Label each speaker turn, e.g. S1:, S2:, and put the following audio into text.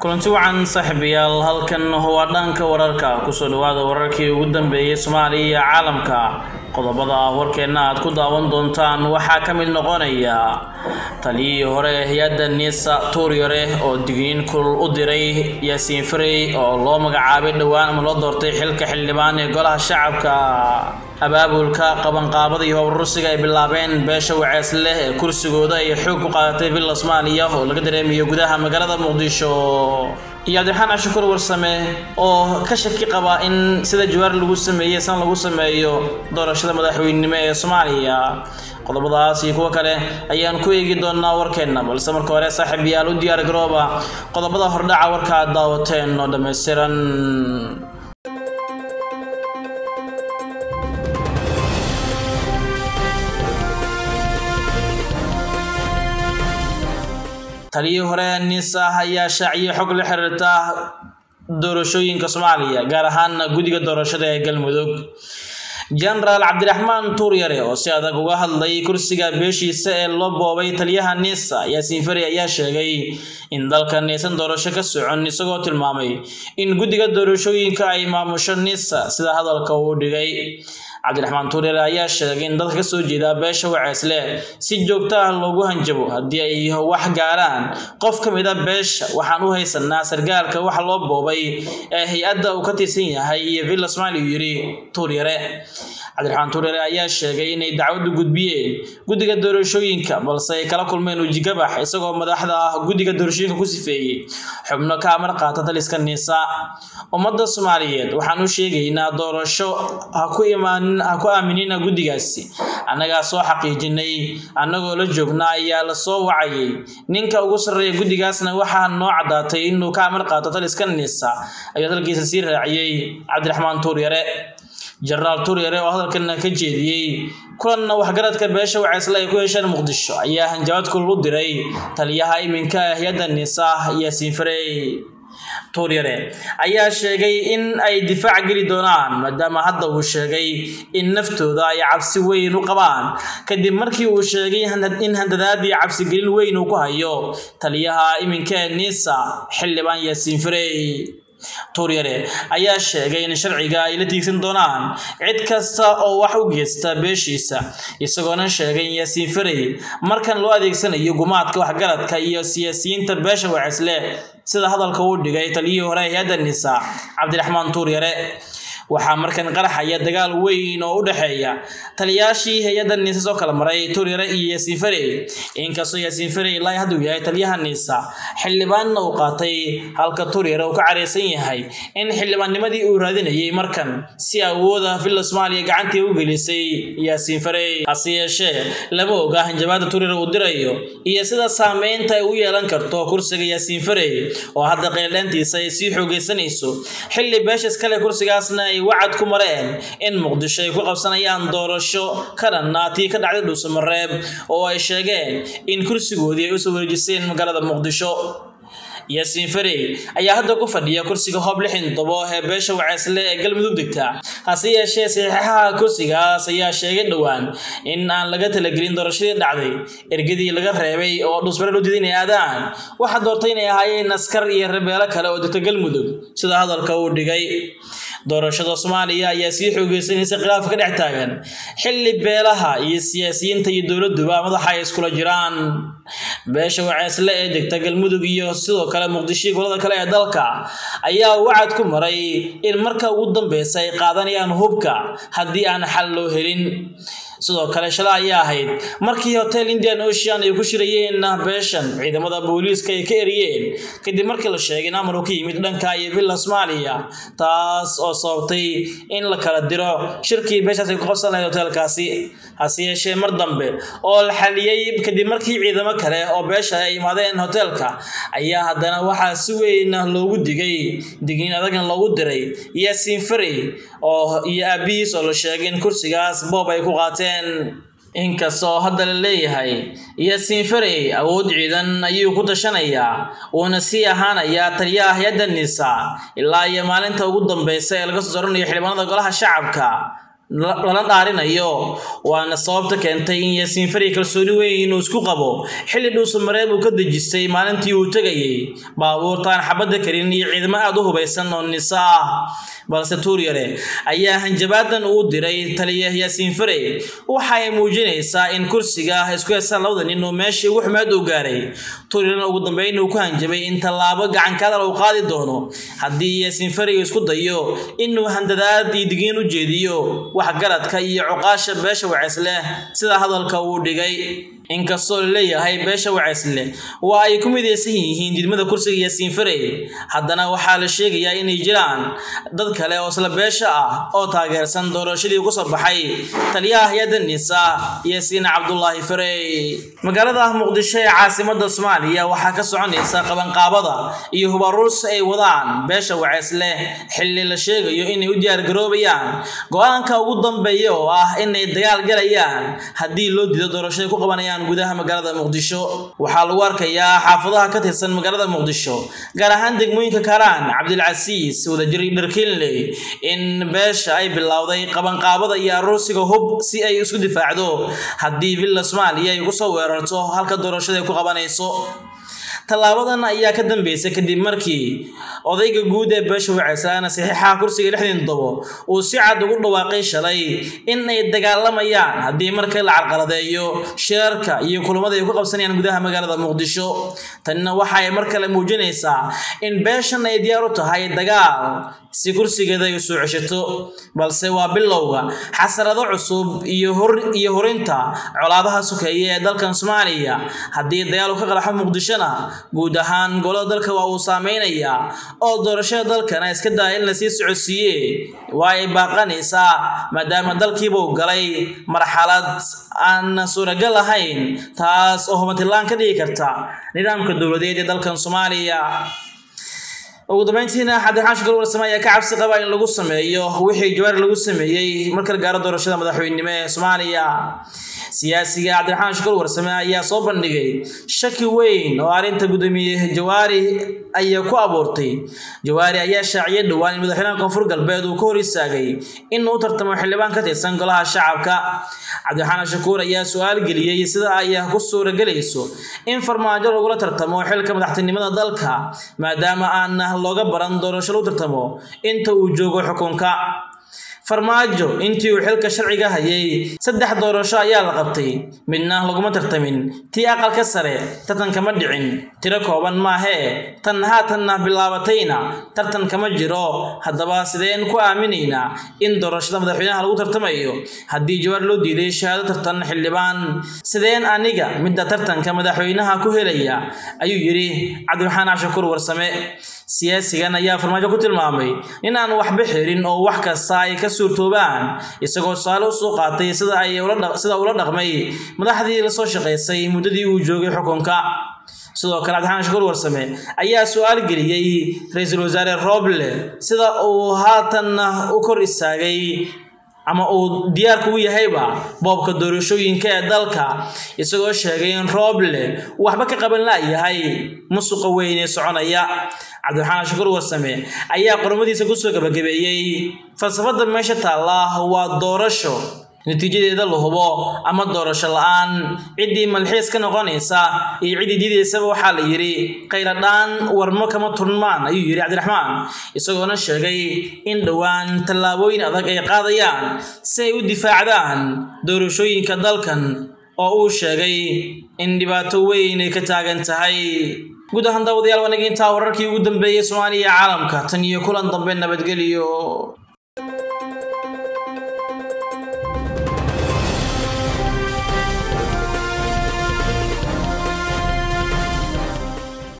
S1: kulanti wacan saaxiibayaal halkan waa dhanka wararka kusoo dhawaada wararkii ugu dambeeyey soomaaliya iyo caalamka qodobada warkeenna aad ku daawan doontaan waxaa ka mid noqonaya taliyihii hore ee hay-adda nisa tuuryare oo digniin kulul u diray yaasiin farey oo loo magacaabay dhowaan ama loo doortay xilka xildhibaan ee golaha shacabka abaabulka qabanqaabada iyo howrusiga ay bilaabeen beesha wacees leh ee kursigooda ay xoog ku qaadatay villa soomaaliya oo laga dareemayo gudaha magaalada muqdisho iyo cabdiraxmaan cashukur warsame oo ka shaki qaba in sida jawaar lagu sameeyey san lagu sameeyo doorashada madaxweynenimo ee soomaaliya qodobadaas iyo kuwo kale ayaan ku eegi doonaa warkeenna balse marka hore saaxiib yaal u diyaar garooba qodobada hordhaca warka aad daawateen oo dhammaystiran taliyii hore nisa ayaa shaaciyay xog la xiriirta doorashooyinka soomaaliya gaar ahaan guddiga doorashada ee galmudug jenaraal cabdiraxmaan tuuryare oo si adag uga hadlay kursiga beeshiisa ee loo boobay taliyaha nisa yaasiin fari ayaa sheegay in dalkan aysan doorasho ka socon isagoo tilmaamay in guddiga doorashooyinka ay maamusho nisa sida hadalka uu dhigay cabdiraxmaan tuuryare ayaa sheegay in dadka kasoo jeeda beesha waceesle si joogto ah loogu hanjabo haddii ay wax gaaraan qof ka mid a beesha waxaan u haysanaa sargaalka wax loo boobay ee hay-adda uu ka tirsan yahay iyo villa somaali uu yidhi tuuryare cabdiraxmaan tuuryare ayaa sheegay inay dacwadu gudbiyeen guddiga doorashooyinka balse ay kala kulmeen ujigabax isagoo madaxda ah guddiga doorashooyinka ku sifeeyey xubno ka amar qaata taliska niisa ummadda soomaaliyeed waxaan u sheegaynaa doorasho ha ku imaanin ha ku aaminina guddigaasi annagaa soo xaqiijinay annagoo la joogna ayaa la soo wacayay ninka ugu sarreeya guddigaasna waxaa noo caddaatay inuu ka amar qaato taliska niisa ayuu hadalkiisa sii raaciyey cabdiraxmaan tuuryare jenaraal tuuryare oo hadalkana ka jeediyey kulanna waxgaradka beesha waceesle ay ku hesheen muqdisho ayaa hanjabaad kulul u diray taliyaha iminka ee hay-adda nisa yaasiin farey tuuryare ayaa sheegay in ay difaac geli doonaan maadaama hadda uu sheegay in naftooda ay cabsi weyn u qabaan kadib markii uu sheegay in handadaadii cabsigelin weyn uu ku hayo taliyaha iminka ee nisa xildhibaan yaasiin farey tuuryare ayaa sheegay in sharciga ay la tiigsan doonaan cid kasta oo wax u geysta beeshiisa isagoona sheegay in yaasiin farey markan loo adeegsanayo gumaadka waxgaradka iyo siyaasiyiinta beesha waceesle sida hadalka uu dhigay taliyihii hore hay-adda nisa cabdiraxmaan tuuryare waxaa markan qaraxaya dagaal weyn oo u dhexeeya taliyaashii hay-adda niisa soo kala maray tuuryare iyo yaasiin farey inkastoo yaasiin farey ilaa hadduu yahay taliyaha niisa xildhibaanna uu qaatay halka tuuryare uu ka careysan yahay in xildhibaannimadii uu raadinayay markan si awooda villa soomaaliya gacantii u gelisay yaasiin farey hase yeeshee lama oga hanjabaada tuuryare uu dirayo iyo sida saameynta ay u yeelan karto kursiga yaasiin farey oo hadda qeeldheentiisa ay sii xoogeysanayso xilli beesha iskale kursigaasna ay wacad ku mareen in muqdisho ay ku qabsanayaan doorasho ka dhanna tii ka dhacday dhuusamareeb oo ay sheegeen in kursigoodii ay usoo wareejiseen magaalada muqdisho yaasiin farey ayaa hadda ku fadhiya kursiga hoob lixin tobo ee beesha waceesle ee galmudug degta hase yeeshee saxiixaha kursigaas ayaa sheegay dhowaan in aan laga talagelin doorashadii dhacday ergadii laga reebay oo dhuusmare loo diiday inay aadaan waxaa doortay inay ahaayeen askar iyo rabeelo kale oo degta galmudug sida hadalka uu dhigay doorashada soomaaliya ayaa sii xoogeysanaysa khilaafka ka dhex taagan xilli beelaha iyo siyaasiyiinta iyo dowladuba madaxa ay iskula jiraan beesha waceesle ee degta galmudug iyo sidoo kale muqdisho golada kale ee dalka ayaa wacad ku maray in marka ugu dambeysa ay qaadanayaan hubka haddii aan xal loo helin sidoo kale shala ayaa ahayd markii hotel indian ocean ay ku shirayeen beeshan ciidamada booliiska ay ka eriyeen kadib markii la sheegay in amar uu ka yimid dhanka iyo villa soomaaliya taas oo sababtay in la kala diro shirkii beeshaas ay ku qabsan lahayd hotelkaasi hase yeeshee mar dambe oo la xaliyey kadib markii ciidamo kale oo beesha ay imaadeen hotelka ayaa haddana waxaa si weyn loogu digay digniin adagna loogu diray yaasiin farey oo iyo aabihiis oo la sheegay in kursigaas boob ay ku qaateen inkastoo hadda la leeyahay yaasiin farey awood ciidan ayuu ku tashanayaa uuna sii ahaanayaa taliyaha hay-adda nisa ilaa iyo maalinta ugu dambeysa ee laga soo soranayo xildhibaanada golaha shacabka lala dhaarinayo waana sababta keentay in yaasiin fari kalsooni weyn uu isku qabo xilli dhuusamareeb uu ka dejistay maalintii uu tegayay baabuurtaan xabadda karin iyo ciidamo aada u hubaysan oo nisa ah balse tuuryare ayaa hanjabaadan uu diray taliya yaasiin fare waxa ay muujinaysaa in kursiga isku heestaan labada nin oo meeshii ugu xumeed uu gaaray tuuryarena ugu dambeyn uu ku hanjabay in tallaabo gacankadal uu qaadi doono haddii yaasiin fariga isku dayo inuu handadaad iyo digiin u jeediyo waxgaradka iyo cuqaasha beesha wacesleh sida hadalka uu dhigay inkastoo laleeyahay beesha waceysle waa ay ku midaysan yihiin didmada kursiga yaasiin fare haddana waxaa la sheegayaa inay jiraan dad kale oo isla beesha ah oo taageersan doorashadii ku soo baxay taliyaha hay-adda nisa yaasiin cabdulaahi fare magaalada muqdisho ee caasimada soomaaliya waxaa ka soconaysa qabanqaabada iyo hubaruus ay wadaan beesha waceysle xilli la sheegayo inay u diyaargaroobayaan go-aanka ugu dambeeya oo ah inay dagaal galayaan haddii loo diido doorashada ku qabanayaan gudaha magaalada muqdisho waxaa lagu arkayaa xaafadaha ka tirsan magaalada muqdisho gaar ahaan degmooyinka karaan cabdilcasiis wadajir dharkinley in beesha ay bilowday qabanqaabada iyo aroosiga hub si ay isku difaacdo haddii villa soomaaliya ay kusoo weerarto halka doorashada ay ku qabanayso tallaabadan ayaa ka dambeysay kadib markii odayga guud ee beesha waceysana saxiixaha kursiga lixdan todobo uu si cad ugu dhawaaqay shalay in ay dagaalamayaan haddii marka la carqaladeeyo shirarka iyo kulamada ay ku qabsanayaan gudaha magaalada muqdisho tanina waxa ay mar kale muujinaysaa in beeshan ay diyaar u tahay dagaal si kursigeeda ay soo ceshato balse waa bilowga xasarado cusub iyo hor iyo horinta colaadaha sokeeye ee dalkan soomaaliya haddii dagaal uu ka qaraxo muqdishona guud ahaan golada dalka waa uu saameynayaa oo doorashada dalkana iska daa in lasii socodsiiye waa ay baaqanaysaa maadaama dalkiiba uu galay marxalad aan suuragal ahayn taas oo hubantilaan ka dhigi karta nidaamka dowladeed ee dalkan soomaaliya ugu dambeyntiina cabdiraxmaan shukar warsame ayaa ka cabsi qaba in lagu sameeyo wixii jawaar lagu sameeyey marka la gaaro doorashada madaxweynenimo ee soomaaliya siyaasiga cabdiraxmaan shukar warsame ayaa soo bandhigay shaki weyn oo arrinta gudoomiye jawaari ayaa ku abuurtay jawaari ayaa shaaciyay dhowaan in madaxweynaha koonfur galbeed uu ka hor istaagay in uu tartamo xildhibaan ka tirsan golaha shacabka cabdiraxmaan shakuur ayaa su-aal geliyey sida ay ku suuragelayso in farmaajo lagula tartamo xilka madaxtinimada dalka maadaama aan looga baran doorasho lagu tartamo inta uu joogo xukunka farmaajo intii uu xilka sharciga hayay saddex doorasho ayaa la qabtay midna laguma tartamin tii aqalka sare tartan kama dhicin tiro kooban maahee tan haatanna bilaabatayna tartan kama jiro haddaba sideen ku aaminaynaa in doorashada madaxweynaha lagu tartamayo haddii jawaar loo diiday shahaado tartan xildhibaan sideen aniga midda tartanka madaxweynaha ku helaya ayuu yidhi cabdiraxmaan cashakuur warsame siyaasigan ayaa farmaajo ku tilmaamay in aan waxba xirin oo wax kasta ay ka suurtoobaan isagoo tusaale usoo qaatay sida ay sida ula dhaqmay madaxdii lasoo shaqaysay muddadii uu joogay xukunka sidoo kale cabdiraxmaan shakuur warsame ayaa su-aal geliyey ra-iisul wasaare roble sida uu haatan u kor istaagay ama uu diyaarku u yahayba boobka doorashooyinka ee dalka isagoo sheegay in rooble waxba ka qaban la'yahay musuqa weyn ee soconaya cabdiraxmaan shakuur warsame ayaa qormadiisa kusoo gabagabeeyey falsafada meesha taalla waa doorasho natiijadeeda la hubo ama doorasho la-aan ciddii malxiis ka noqonaysa iyo ciddii diidaysaba waxaa la yidhi khayradhaan warmo kama turmaan ayuu yidhi cabdiraxmaan isagoona sheegay in dhowaan tallaabooyin adag ay qaadayaan si ay u difaacdaan doorashooyinka dalkan oo uu sheegay in dhibaato weyn ay ka taagan tahay guud ahaan daawadayaal wanagi intaa wararkii ugu dambeeyey soomaaliya caalamka tan iyo kulan dambe nabadgeliyo